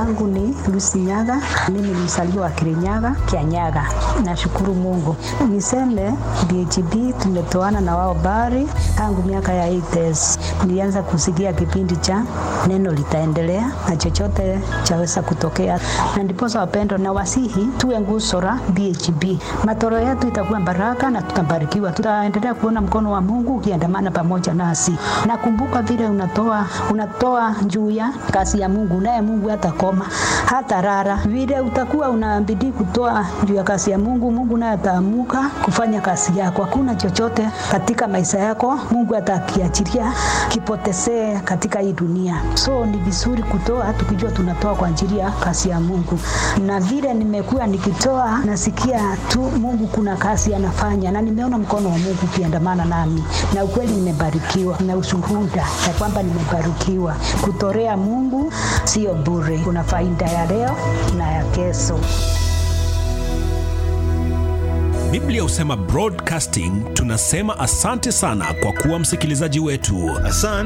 langu ni Lucy Nyaga. Mimi ni mzaliwa wa Kirinyaga, Kianyaga. Nashukuru Mungu. Niseme DHB tumetoana na wao bari tangu miaka ya 80s. Nilianza kusikia kipindi cha neno litaendelea na chochote chaweza kutokea, na ndiposa wapendo na wasihi tuwe nguzo la DHB. Matoro yetu itakuwa baraka na tutabarikiwa, tutaendelea kuona mkono wa Mungu ukiandamana pamoja nasi. Nakumbuka vile unatoa unatoa juu ya kazi ya Mungu, naye Mungu hatakoma hata rara. Vile utakuwa unabidi kutoa juu ya kazi ya Mungu, Mungu naye ataamuka kufanya kazi yako. Hakuna chochote katika maisha yako Mungu atakiachilia kipotezee katika hii dunia. So ni vizuri kutoa tukijua tunatoa kwa ajili ya kazi ya Mungu, na vile nimekuwa nikitoa, nasikia tu Mungu kuna kazi anafanya, na nimeona mkono wa Mungu ukiandamana nami, na ukweli nimebarikiwa na ushuhuda ya kwamba nimebarikiwa. Kutorea Mungu sio bure, kuna faida ya leo na ya kesho. Biblia husema broadcasting, tunasema asante sana kwa kuwa msikilizaji wetu. Asante.